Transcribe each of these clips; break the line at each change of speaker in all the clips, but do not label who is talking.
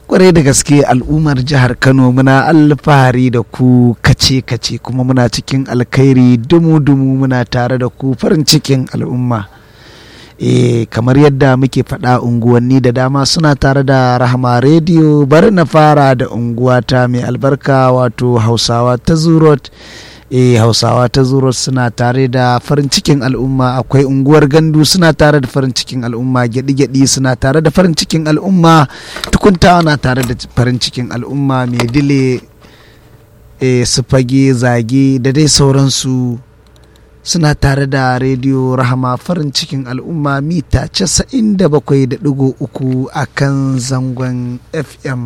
kwarai da gaske al'ummar jihar kano muna alfahari da ku kace kace kuma muna cikin alkhairi dumu dumu muna tare da ku farin cikin al'umma e kamar yadda muke faɗa unguwanni da dama suna tare da rahama rediyo bari na fara da unguwata mai albarka wato hausawa ta zurot e hausawa ta zurot suna tare da farin cikin al'umma akwai unguwar gandu suna tare da farin cikin al'umma gyaɗi-gyaɗi suna tare da farin cikin al'umma tukuntawa na tare da farin cikin al'umma mai dile e su fage zage da dai sauransu suna tare da rediyo rahama farin cikin al'umma mita 97.3 a kan zangon fm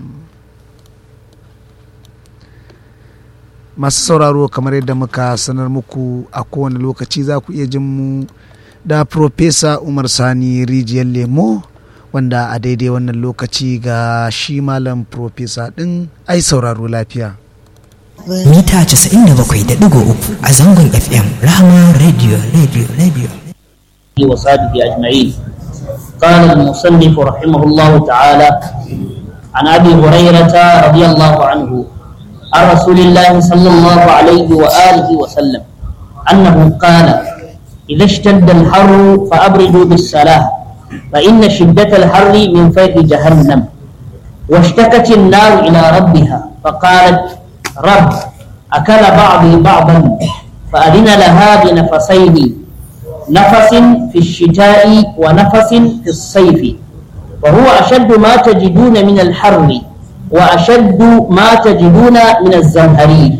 masu sauraro kamar yadda muka sanar muku a kowane lokaci za ku iya jin mu da Profesa umar sani rijiyar lemo wanda a daidai wannan lokaci ga shi malam Profesa ɗin ai sauraro lafiya
mita 97.3 a zangon fm rahama radio radio radio
وصحبه أجمعين قال المصنف رحمه الله تعالى عن أبي هريرة رضي الله عنه عن رسول الله صلى الله عليه وآله وسلم أنه قال إذا اشتد الحر فأبردوا بالصلاة فإن شدة الحر من فيض جهنم واشتكت النار إلى ربها فقالت رب أكل بعضي بعضا فأذن لها بنفسين نفس في الشتاء ونفس في الصيف وهو أشد ما تجدون من الحر وأشد ما تجدون من الزمهرير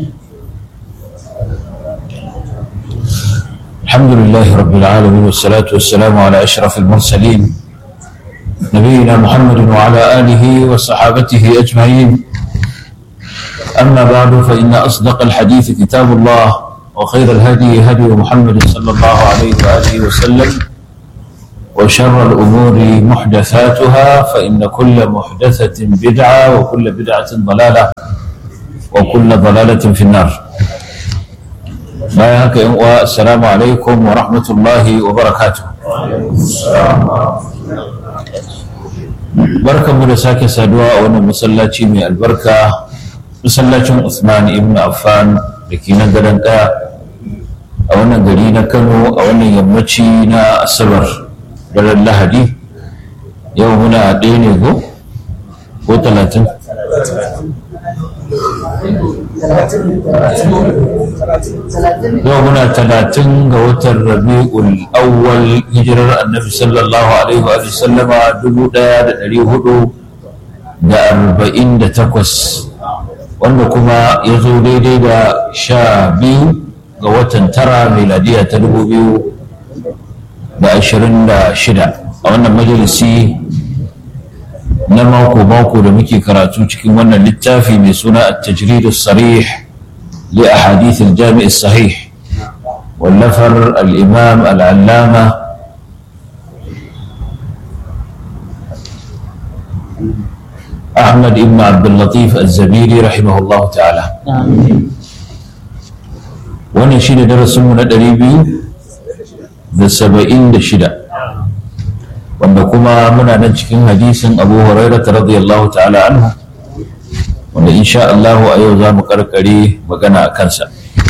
الحمد لله رب العالمين والصلاة والسلام على أشرف المرسلين نبينا محمد وعلى آله وصحابته أجمعين أما بعد فإن أصدق الحديث كتاب الله وخير الهدي هدي محمد صلى الله عليه وآله وسلم وشر الأمور محدثاتها فإن كل محدثة بدعة وكل بدعة ضلالة وكل ضلالة في النار bayan haka yan uwa assalamu alaikum wa rahmatullahi wa barakatuh barkanmu da sake saduwa a wannan masallaci mai albarka masallacin Usman ibn Affan da ke nan gadon ɗaya a wannan gari na Kano a wannan yammaci na Asabar daren Lahadi yau muna ɗaya ne ko ko talatin yau muna talatin ga watan rabi'ul awwal hijirar annabi sallallahu alaihi wa sallama dubu daya da dari hudu da arba'in da takwas wanda kuma ya zo daidai da sha biyu ga watan tara miladiya ta dubu biyu da ashirin da shida a wannan majalisi na mako-mako da muke karatu cikin wannan littafi mai suna at-tajrid sarih li ahadith al-jami' sahih wallafar al-imam al-allama أحمد بن عبد اللطيف الزبيري رحمه الله تعالى wannan shi ne darasinmu na ɗari biyu da saba'in da shida wanda kuma muna nan cikin hadisin abu huraira ta radiyallahu ta'ala anhu wanda insha Allah a yau za mu karkare magana a kansa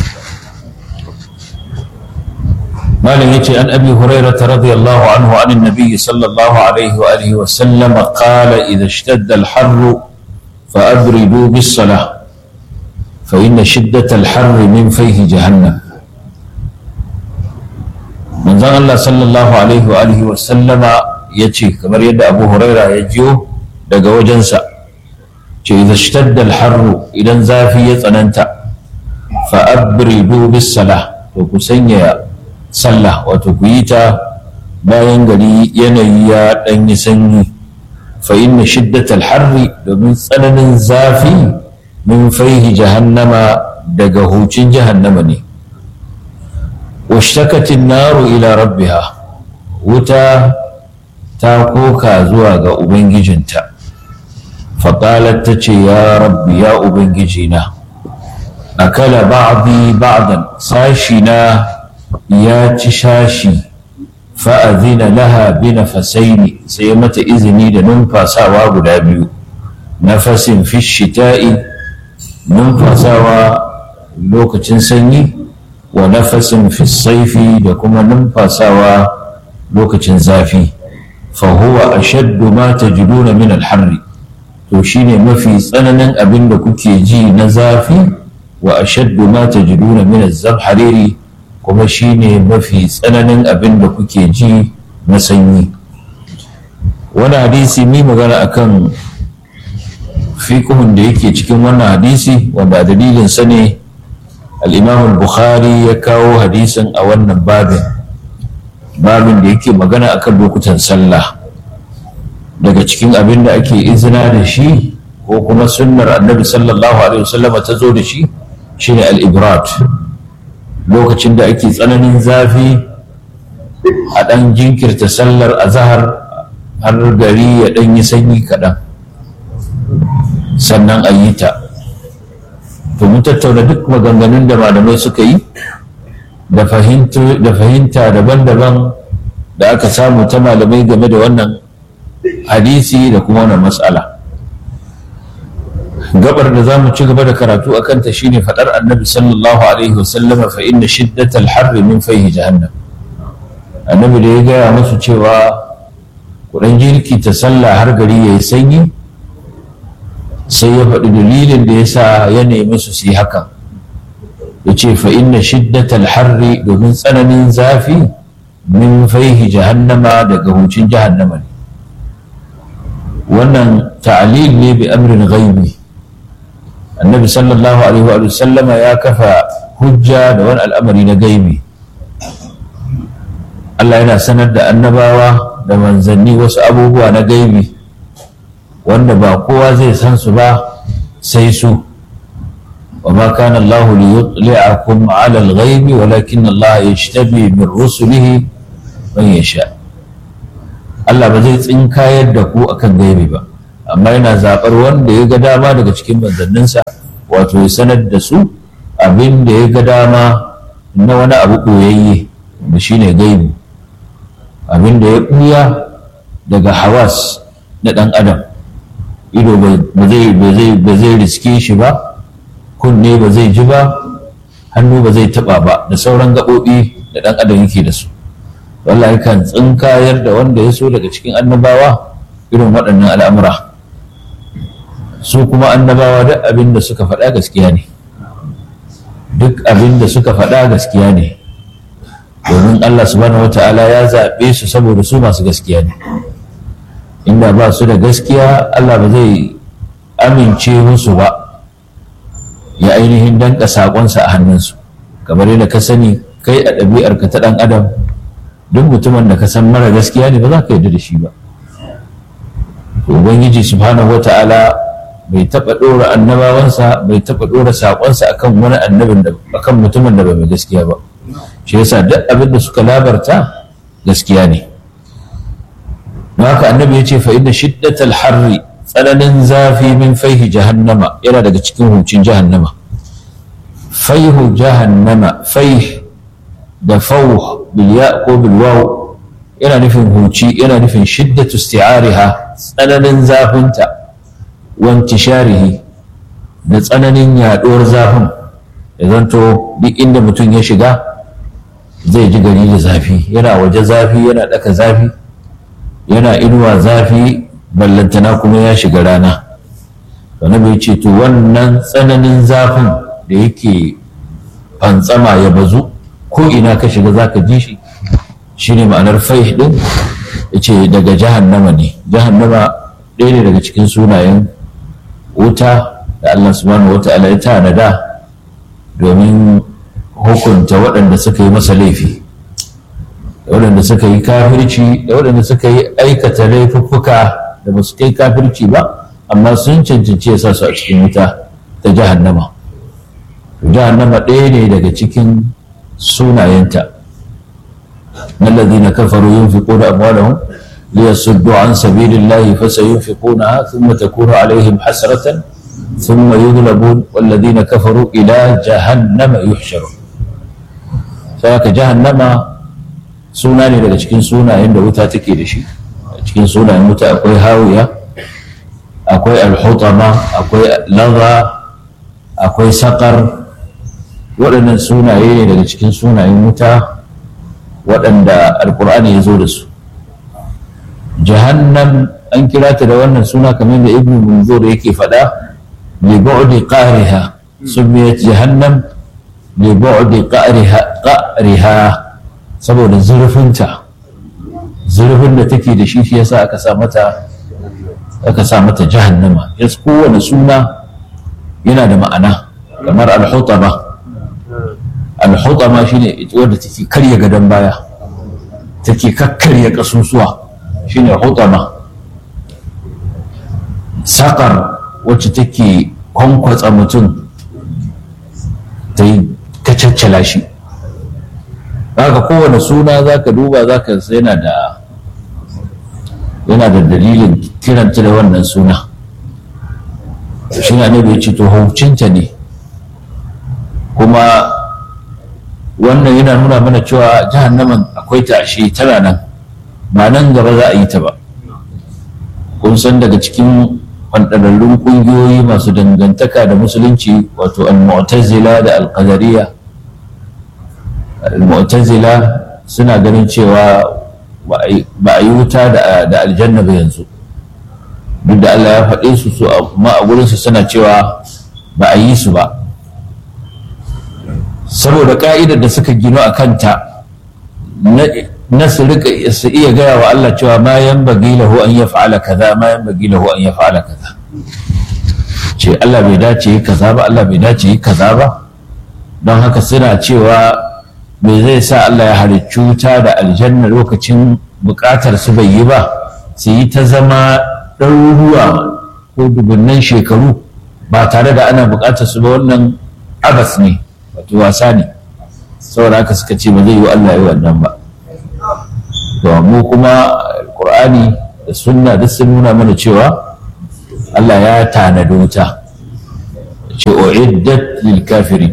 malam yace an abi huraira ta radiyallahu anhu an annabi sallallahu alaihi wa alihi wa sallam qala idha ishtadda al-harr fa abridu bis salah fa inna shiddat al-harr min fayhi jahannam manzon Allah sallallahu alaihi wa alihi wa sallama ya ce kamar yadda abu huraira ya jiyo daga wajensa ce idza shtadda al-harru idan zafi ya tsananta fa abridu bis salah to ku sanya sallah wato ku yi ta bayan gari yanayi ya dan yi sanyi fa inna shiddat al-harri domin tsananin zafi min faihi jahannama daga hucin jahannama ne واشتكت النار إلى ربها وتا تاكوكا زواغا أبنججنتا فقالت تتي يا ربي يا أبنججنا أكل بعضي بعضا ساشنا يا تشاشي فأذن لها بنفسين سيمة إذني لننفى ساوا بلابيو nafasin fi shita'i numfasawa lokacin sanyi wa nafasin fi saifi da kuma numfasawa lokacin zafi fahuwa ashaddu ma tajiduna min alharri to shine mafi tsananin abin da kuke ji na zafi wa ashaddu ma tajiduna min az-zamhariri kuma shine mafi tsananin abin da kuke ji na sanyi wani hadisi mi magana akan fiqhun da yake cikin wannan hadisi wanda dalilin sa ne al-Imam al-Bukhari ya kawo hadisin a wannan babin babin da yake magana akan lokutan sallah daga cikin abin da ake izina da shi ko kuma sunnar annabi sallallahu alaihi wasallama ta zo da shi shine al-ibrat lokacin da ake tsananin zafi a ɗan jinkirta sallar azahar har gari ya ɗan yi sanyi kaɗan sannan a yi ta to mun tattauna duk maganganun da malamai suka yi da fahimta daban-daban da aka samu ta malamai game da wannan hadisi da kuma wannan matsala gabar da za mu ci gaba da karatu a kanta shine faɗar annabi sallallahu alaihi wasallam fa inna shiddatal harri min fayhi jahannam annabi da ya gaya musu cewa kuɗin jirki ta sallah har gari yayi sanyi sai ya faɗi dalilin da ya sa ya nemi su su yi hakan ya ce fa inna shiddatal harri domin tsananin zafi min faihi jahannama daga hucin jahannama ne wannan ta'alil ne bi amrin ghaibi annabi sallallahu alaihi wa sallama ya kafa hujja da wani al'amari na gaibi Allah yana sanar da annabawa da manzanni wasu abubuwa na gaibi wanda ba kowa zai san su ba sai su wa ma kana Allah li yutli'akum 'ala al-ghaibi walakin Allah yajtabi min rusulihi man yasha Allah ba zai tsinkayar da ku akan gaibi ba amma yana zaɓar wanda ya ga dama daga cikin manzanninsa wato ya sanar da su abin da ya ga dama na wani abu ɓoyayye da shi ne gaibi abin da ya ɓuya daga hawas na ɗan adam ido ba zai riske shi ba kunne ba zai ji ba hannu ba zai taɓa ba da sauran gaɓoɓi da ɗan adam yake da su wallahi kan tsinkayar da wanda ya so daga cikin annabawa irin waɗannan al'amura su kuma annabawa duk abin da suka faɗa gaskiya ne duk abin da suka faɗa gaskiya ne domin Allah subhanahu wa ta'ala ya zaɓe su saboda su masu gaskiya ne inda ba su da gaskiya Allah ba zai amince musu ba ya ainihin danka saƙonsa a hannunsu kamar yadda ka sani kai a ɗabi'arka ta ɗan adam duk mutumin da ka san mara gaskiya ne ba za ka yarda da shi ba ubangiji subhanahu wa ta'ala bai taɓa ɗora annabawansa bai taɓa ɗora saƙonsa akan wani annabin da akan mutumin da bai mai gaskiya ba shi yasa duk abin da suka labarta gaskiya ne don haka annabi ya ce fa inna shiddatal harri tsananin zafi min faihi jahannama yana daga cikin hucin jahannama faihu jahannama faih da fauh bil ya ko bil waw yana nufin huci yana nufin shiddatu isti'ariha tsananin zafinta wantisharihi da tsananin yaɗuwar zafin ya zanto duk inda mutum ya shiga zai ji gari da zafi yana waje zafi yana ɗaka zafi yana inuwa zafi ballantana kuma ya shiga rana wani bai ce to wannan tsananin zafin da yake fantsama ya bazu ko ina ka shiga za ka ji shi shine ma'anar faih din ya ce daga jahannama ne jahannama ɗaya ne daga cikin sunayen wuta da Allah subhanahu wa ta'ala ya tanada domin hukunta waɗanda suka yi masa laifi da waɗanda suka yi kafirci da waɗanda suka yi aikata laifuffuka da ba su kai kafirci ba amma sun cancanci ya sa su a cikin wuta ta jahannama jahannama ɗaya ne daga cikin sunayenta الذين كفروا ينفقون أموالهم ليصدوا عن سبيل الله فسينفقونها ثم تكون عليهم حسرة ثم يغلبون والذين كفروا إلى جهنم يحشرون فهك جهنم suna ne daga cikin sunayen da wuta take da shi a cikin sunayen wuta akwai hawiya akwai alhutama akwai laza akwai sakar waɗannan sunaye ne daga cikin sunayen wuta waɗanda alkur'ani ya zo da su jahannam an kira ta da wannan suna kamar da ibn munzur yake faɗa li bu'di qahriha sumiyat jahannam li bu'di qahriha qahriha saboda zurfinta zurfin da take da shi shi yasa aka sa mata aka sa mata jahannama yas kowane suna yana da ma'ana kamar al-hutama al-hutama shine wanda take karya gadon baya take kakkarya kasusuwa shine hutama sakar wacce take kwankwatsa mutum ta yi kacaccala shi haka kowane suna za ka duba za ka yana da yana da dalilin kiranta da wannan suna shi na bai ce to haucinta ne kuma wannan yana nuna mana cewa jahannaman akwai ta ashe tana nan ba nan gaba za a yi ta ba kun san daga cikin kwantararrun ƙungiyoyi masu dangantaka da musulunci wato al-mu'tazila da al-qadariyya al-mu'tazila suna ganin cewa ba a yi wuta da aljanna ba yanzu duk da Allah ya faɗe su su amma a gurinsu suna cewa ba a yi su ba saboda ka'idar da suka gino a kanta na su rika su iya gaya wa Allah cewa ma yan bagi lahu an ya fa'ala kaza ma yan bagi lahu an ya fa'ala kaza ce Allah bai dace yi kaza ba Allah bai dace yi kaza ba don haka suna cewa me zai sa Allah ya halicci wuta da aljanna lokacin bukatar su bai yi ba su yi ta zama ɗaruruwa ko dubunnan shekaru ba tare da ana bukatar su ba wannan abas ne wato wasa ne saboda haka suka ce ba zai yi Allah yi wannan ba to mu kuma Qur'ani da sunna duk sun nuna mana cewa Allah ya tanadi wuta ce uiddat lil kafirin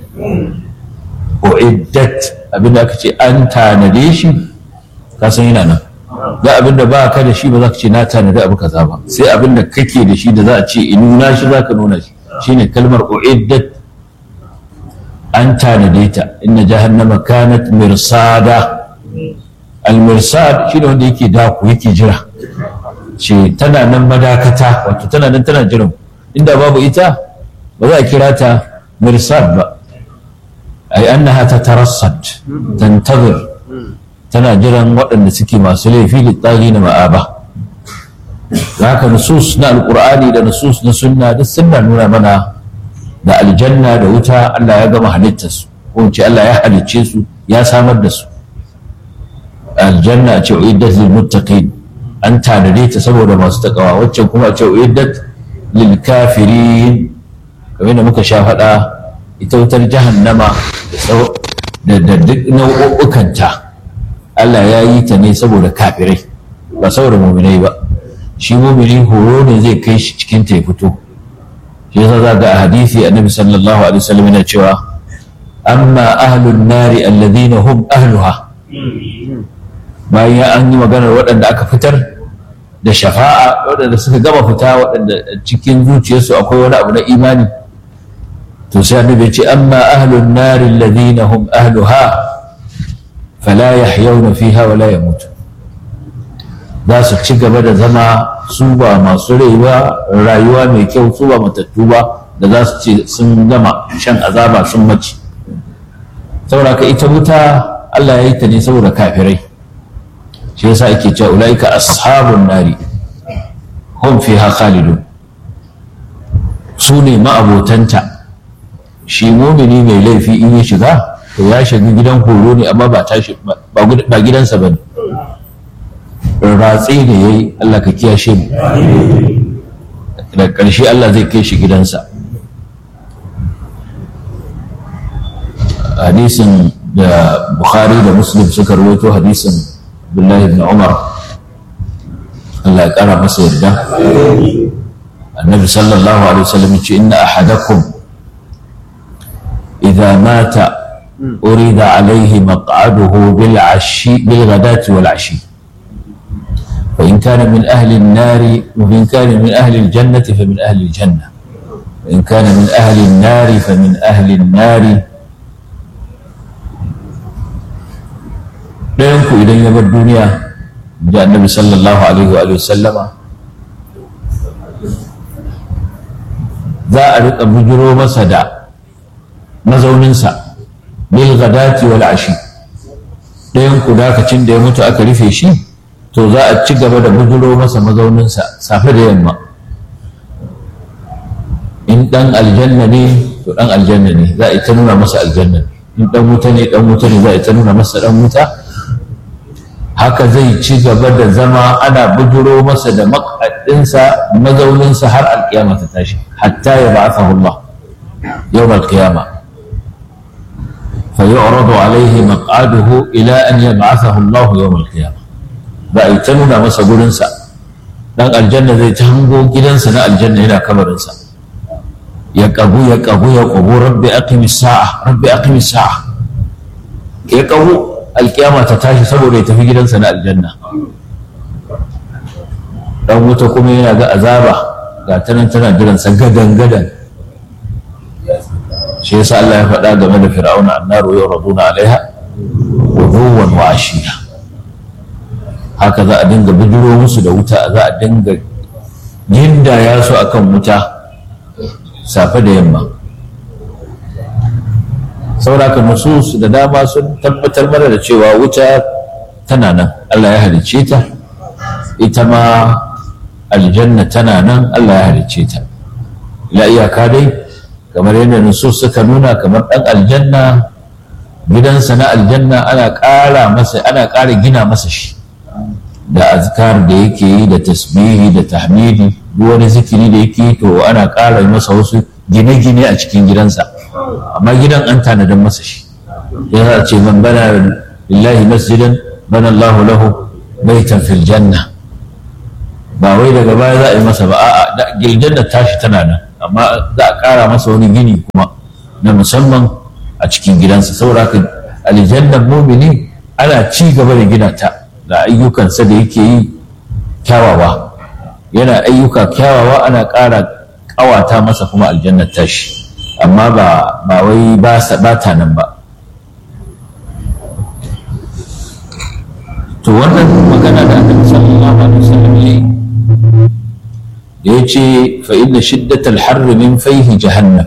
uiddat abinda aka ce an tanade shi ka san yana nan da abinda ba ka da shi ba za ka ce na tanadi abu kaza ba sai abinda kake da shi da za a ce in nuna shi za ka nuna shi shine kalmar uiddat an tanade ta inna jahannama kanat mirsada al-mirsad shine wanda yake daku yake jira ce tana nan madakata wato tana nan tana jiran inda babu ita ba za a kira ta mirsad ba ai annaha tatarassad tantazir tana jiran waɗanda suke masu laifi littari na ma'aba haka nusus na alkur'ani da nusus na sunna duk suna nuna mana da aljanna da wuta Allah ya gama halittarsu ko ce Allah ya halicce su ya samar da su aljanna ce uiddat lil muttaqin an tanade ta saboda masu takawa waccan kuma ce uiddat lil kafirin kamar da muka sha faɗa ita wutar jahannama da duk nau'ukkanta Allah ya yi ta ne saboda kafirai ba saboda muminai ba shi mumini horo ne zai kai shi cikin ta ya fito shi yasa za ga a hadisi annabi sallallahu alaihi wasallam yana cewa amma ahlun nari alladhina hum ahluha bayan an yi maganar waɗanda aka fitar da shafa'a waɗanda suka gama fita waɗanda cikin zuciyarsu akwai wani abu na imani to sai annabi ce amma ahlun nari alladhina hum ahluha fala yahyawna fiha wala yamutu za su ci gaba da zama su ba masu rayuwa rayuwa mai kyau su ba matattu ba da za su ce sun gama shan azaba sun mace saboda ka ita wuta Allah ya yi ta ne saboda kafirai shi yasa ake cewa ulaika ashabun nari hum fiha khalidun su ne ma'abotanta shi mumini mai laifi in ya shiga to ya shiga gidan horo ne amma ba tashi ba gidansa bane ratse da yayi Allah ka kiyashe mu da ƙarshe Allah zai kai shi gidansa hadisin da Bukhari da Muslim suka rawaito hadisin Abdullahi ibn Umar Allah ya kara masa yarda annabi sallallahu alaihi wasallam ce inna ahadakum idza mata urida alaihi maq'aduhu bil ashi bil ghadati wal ashi fa in kana min ahli an-nari wa in kana min ahli al-jannati fa min ahli al-janna wa in kana min ahli an-nari fa min ahli an-nari ɗayan ku idan ya bar duniya da annabi sallallahu alaihi wa sallama za a riƙa bujiro masa da mazauninsa bil gadati wal ashi ɗayan ku dakacin da ya mutu aka rufe shi to za a ci gaba da bujiro masa mazauninsa safe da yamma in ɗan aljanna ne to ɗan aljanna ne za a yi ta nuna masa aljanna in ɗan wuta ne ɗan wuta ne za a yi ta nuna masa ɗan wuta haka zai ci gaba da zama ana bujiro masa da makaɗinsa mazauninsa har alƙiyama ta tashi hatta ya ba'athahu Allah yawm al-qiyama fa yu'radu alayhi maq'aduhu ila an yab'athahu Allah yawm al-qiyama ba ai ta nuna masa gurinsa dan aljanna zai ta hango gidansa na aljanna yana kamarinsa ya kagu ya kagu ya kagu rabbi aqimis sa'a rabbi aqimis sa'a ya kagu alkiyama ta tashi saboda ya tafi gidansa na aljanna dan wuta kuma yana ga azaba ga ta nan tana jiransa gadan gadan shi yasa Allah ya faɗa game da fir'auna annaru yuraduna alaiha wuduwan wa ashiya haka za a dinga bijiro musu da wuta za a dinga gindaya su akan wuta safe da yamma sauraka nusus da dama sun tabbatar mana da cewa wuta tana nan Allah ya halicce ta ita ma aljanna tana nan Allah ya halicce ta la iyaka dai kamar yadda nusus suka nuna kamar dan aljanna gidansa na aljanna ana ƙara masa ana ƙara gina masa shi da azkar da yake yi da tasbihi da tahmidi duk wani zikiri da yake yi to ana ƙara masa wasu gine-gine a cikin gidansa amma gidan an tanadar masa shi ya ce man bana lillahi masjidan bana Allahu lahu baitan fil janna ba wai daga baya za a yi masa ba a'a da giljanna tashi tana nan amma za a ƙara masa wani gini kuma na musamman a cikin gidansa saboda haka aljannan mumini ana ci gaba da gina ta da ayyukansa da yake yi kyawawa yana ayyuka kyawawa ana ƙara ƙawata masa kuma aljannar tashi amma ba ba wai ba ta nan ba to wannan magana da annabi sallallahu alaihi wasallam yayi da yace fa inna shiddatal harr min fayhi jahannam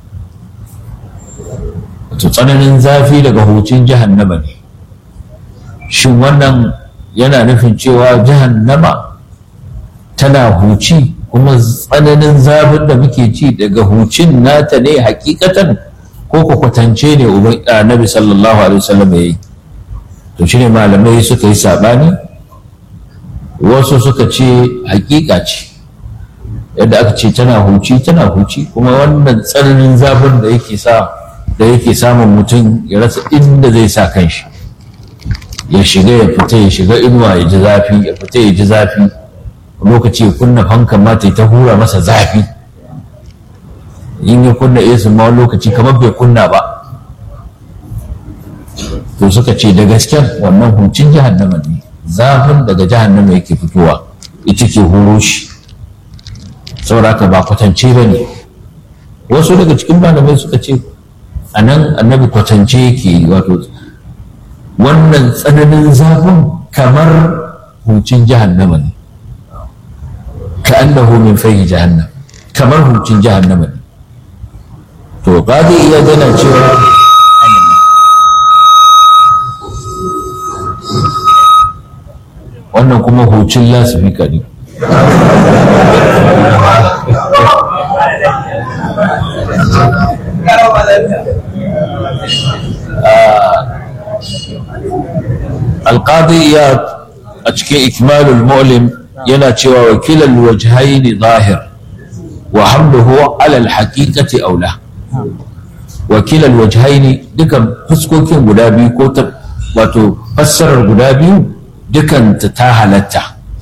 to tsananin zafi daga hucin jahannama ne shin wannan yana nufin cewa jahannama tana huci kuma tsananin zafin da muke ci daga hucin nata ne hakikatan ko ku kwatance ne annabi sallallahu alaihi wasallam ya yi to shine malamai suka yi sabani wasu suka ce hakika ce yadda aka ce tana huci tana huci kuma wannan tsananin zafin da yake sa da yake samun mutum ya rasa inda zai sa kanshi ya shiga ya fita ya shiga inuwa ya ji zafi ya fita ya ji zafi lokaci ya kunna fankan ma ta ta hura masa zafi in ya kunna esu ma lokaci kamar bai kunna ba to suka ce da gasken wannan hucin jahannama ne zafin daga jahannama yake fitowa ita ke huro shi sauraka ba kwatance ba ne wasu daga cikin malamai suka ce a nan annabi kwatance yake wato wannan tsananin zafin kamar hucin jahannama ne ka annahu min fahi jahannam kamar hucin jahannama ne to qadi iya gana cewa wannan kuma hucin lasifika ne alƙadi iya a cikin ikmalul mu'lim yana cewa wakilan wajhaini zahir wa hamluhu ala alhaqiqati aula wakilan wajhaini dukan fuskokin guda biyu ko ta wato fassarar guda biyu dukan ta ta halatta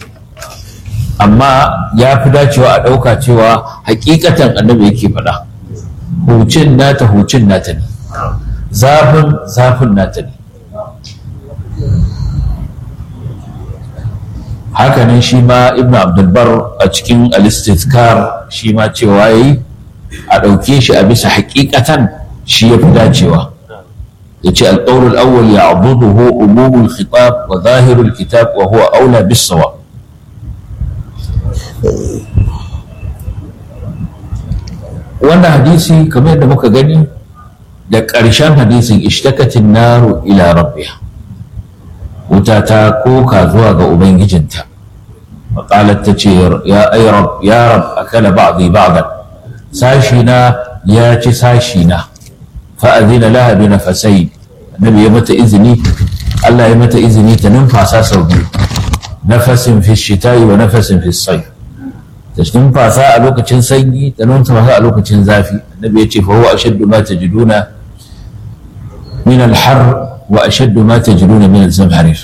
amma ya fi dacewa a ɗauka cewa hakikatan annabi yake faɗa hucin nata hucin nata ne zafin zafin nata ne hakanan shi ma ibn abdulbar a cikin alistizkar shi ma cewa yayi a ɗauke shi a bisa hakikatan shi ya fi dacewa ya ce alƙawar awwal ya abuduhu umumul khitab wa zahirul kitab wa huwa aula bis sawa wannan hadisi kamar yadda muka gani da ƙarshen hadisin ishtakatin naru ila rabbiha wuta ta koka zuwa ga ubangijinta maƙalar ta ce ya ai rab ya rab akala ba'dhi ba'dan sashi na ya ci sashi na fa azina laha bi nafasai annabi ya mata izini Allah ya mata izini ta numfasa sau biyu nafasin fi shita'i wa nafasin fi sayf ta numfasa a lokacin sanyi ta numfasa a lokacin zafi annabi ya ce fa huwa ashaddu ma tajiduna min al-har wa ashaddu ma tajiduna min al-zamharir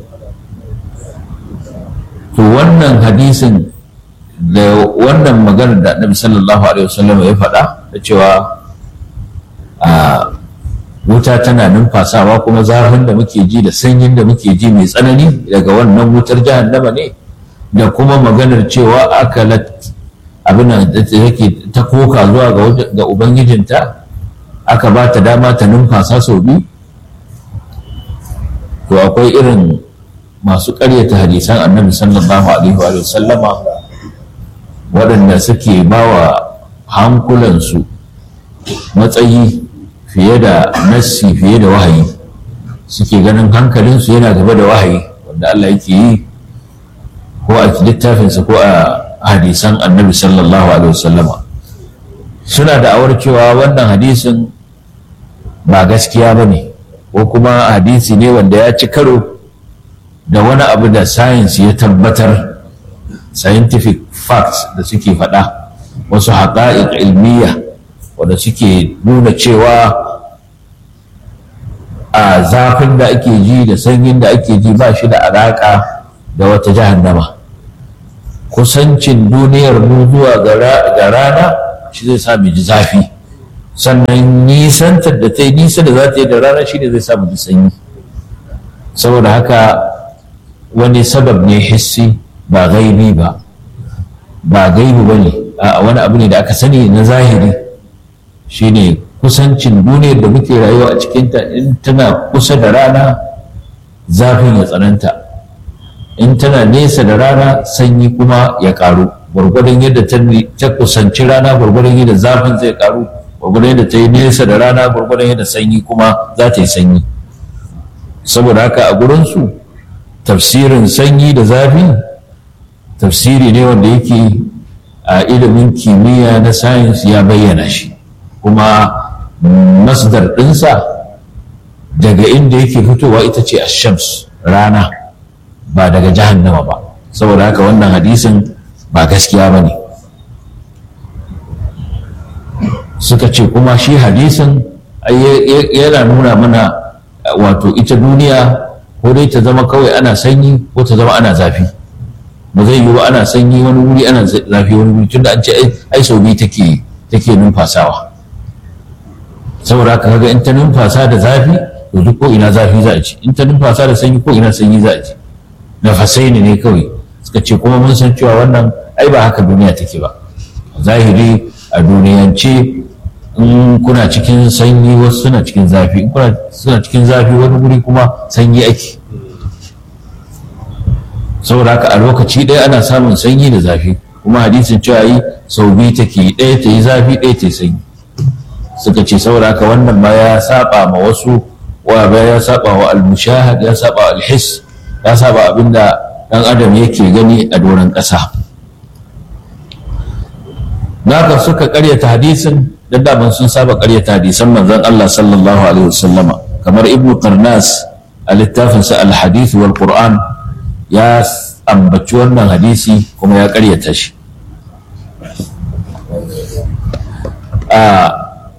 to wannan hadisin da wannan maganar da annabi sallallahu alaihi wasallam ya faɗa da cewa a wuta tana numfasawa kuma zafin da muke ji da sanyin da muke ji mai tsanani daga wannan wutar jahannama ne da kuma maganar cewa akalat abin da take ta koka zuwa ga ubangijinta aka ba ta dama ta numfasa sau biyu to akwai irin masu ƙaryata hadisan annabi sallallahu alaihi wa sallama waɗanda suke ba wa hankulansu matsayi fiye da nassi fiye da wahayi suke ganin hankalinsu yana gaba da wahayi wanda Allah yake yi ko a littafinsa ko a hadisan annabi sallallahu alaihi wasallama suna da awar cewa wannan hadisin ba gaskiya ba ne ko kuma hadisi ne wanda ya ci karo da wani abu da science ya tabbatar scientific facts da suke faɗa wasu haƙa'iq ilmiya wanda suke nuna cewa a zafin da ake ji da sanyin da ake ji ba shi da alaƙa da wata jahannama kusancin duniyar mu zuwa ga rana shi zai sa mu ji zafi sannan nisantar da ta yi nisa da za ta yi da rana shi ne zai sa mu ji sanyi saboda haka wani sabab ne hissi ba gaibi ba ba gaibi ba ne a wani abu ne da aka sani na zahiri shine kusancin duniyar da muke rayuwa a cikinta in tana kusa da rana zafin ya tsananta in tana nesa da rana sanyi kuma ya karu gwargwadon yadda ta kusanci rana gwargwadon yadda zafin zai karu gwargwadon yadda ta yi nesa da rana gwargwadon yadda sanyi kuma za ta yi sanyi saboda haka a gurinsu tafsirin sanyi da zafi tafsiri ne wanda yake a ilimin kimiyya na sayins ya bayyana shi kuma masdar ɗinsa daga inda yake fitowa ita ce shams rana ba daga jahannama ba saboda haka wannan hadisin ba gaskiya ba ne suka ce kuma shi hadisin yana nuna mana wato ita duniya ko dai ta zama kawai ana sanyi ko ta zama ana zafi ba zai yiwu ana sanyi wani wuri ana zafi wani wuri tunda an ce ai sau biyu take take numfasawa saboda haka kaga in ta numfasa da zafi to duk ko ina zafi za a ci in ta numfasa da sanyi ko ina sanyi za a ci nafasai ne kawai suka ce kuma mun san cewa wannan ai ba haka duniya take ba zahiri a duniyance in kuna cikin sanyi wasu suna cikin zafi in kuna suna cikin zafi wani guri kuma sanyi ake saboda haka a lokaci ɗaya ana samun sanyi da zafi kuma hadisin cewa yi sau biyu take ɗaya ta yi zafi ɗaya ta yi sanyi suka ce saboda haka wannan ma ya saba ma wasu wa ba ya saba wa al-mushahad ya saba wa al-his ya saba abinda dan adam yake gani a doron ƙasa naka suka karyata hadisin da daman sun saba karyata hadisan manzon Allah sallallahu alaihi wasallama kamar ibnu qarnas a littafinsa al-hadith wal qur'an ya ambaci wannan hadisi kuma ya karyata shi a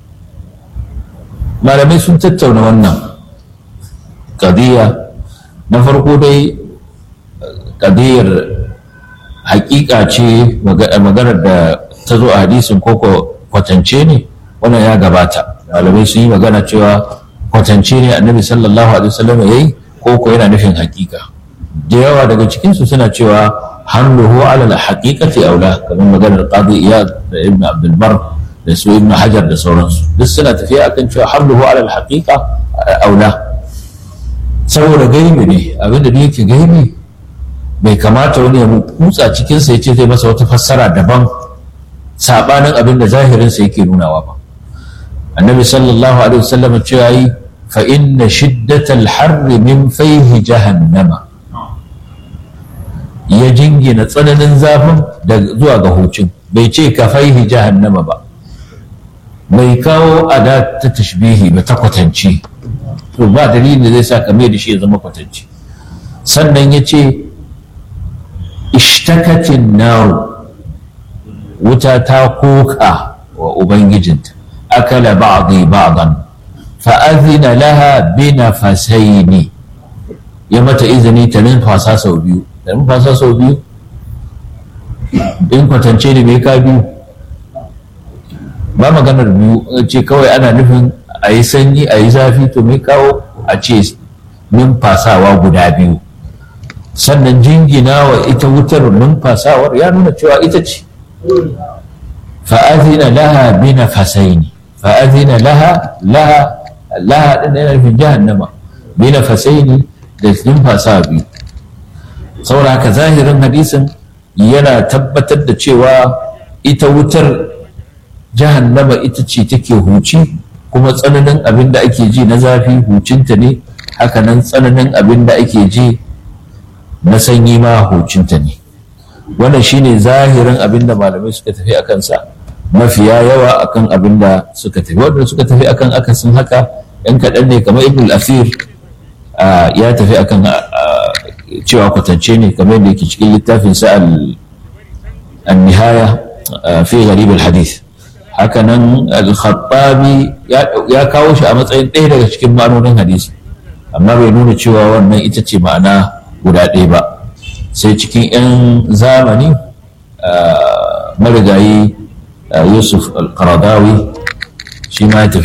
malamai sun tattauna wannan ƙadiyya na farko dai ƙadiyyar hakika ce maganar da ta zo a hadisin koko kwatance ne wannan ya gabata malamai sun yi magana cewa kwatance ne annabi sallallahu alaihi wasallam ya yi koko yana nufin hakika da yawa daga cikinsu suna cewa hamluhu ala haqiqati aula kamar maganar qadi iyad da ibn abdul bar da su ibn hajar da sauransu duk suna tafiya akan cewa hamluhu ala haqiqa aula saboda gaibi ne abinda da yake gaibi bai kamata wani ya kutsa cikinsa ya ce zai masa wata fassara daban sabanin abin da zahirinsa yake nunawa ba annabi sallallahu alaihi wasallam cewa yi fa inna shiddatal harri min fayhi jahannama ya jingina tsananin zafin da zuwa ga hucin bai ce ka faihi jahannama ba bai kawo ada ta tashbihi ba ta kwatanci to ba dalilin da zai sa ka mai da shi ya zama kwatanci sannan ya ce ishtakatin naru wuta ta koka wa ubangijinta akala ba'dhi ba'dan fa azina laha bi nafasaini ya mata izini ta numfasa sau biyu ta numfasa sau biyu in kwatance ne mai ka biyu ba maganar biyu ce kawai ana nufin a yi sanyi a yi zafi to mai kawo a ce numfasawa guda biyu sannan jingina wa ita wutar numfasawar ya nuna cewa ita ce fa'azina laha bi nafasaini fa'azina laha laha laha din yana nufin jahannama bi nafasaini da numfasa biyu saboda haka zahirin hadisin yana tabbatar da cewa ita wutar jahannama ita ce take huci kuma tsananin abin da ake ji na zafi hucinta ne hakanan tsananin abin da ake ji na sanyi ma hucinta ne wannan shine zahirin abin da malamai suka tafi a kansa mafiya yawa akan abin da suka tafi wanda suka tafi akan akasin haka yan kaɗan ne kamar ibn al-afir ya tafi akan cewa kwatance ne kamar yadda yake cikin littafin sa al-nihaya fi gharib al-hadith haka nan al-khattabi ya kawo shi a matsayin ɗaya daga cikin ma'anonin hadisi amma bai nuna cewa wannan ita ce ma'ana guda ɗaya ba sai cikin 'yan zamani marigayi yusuf al-qaradawi shi ma ya tafi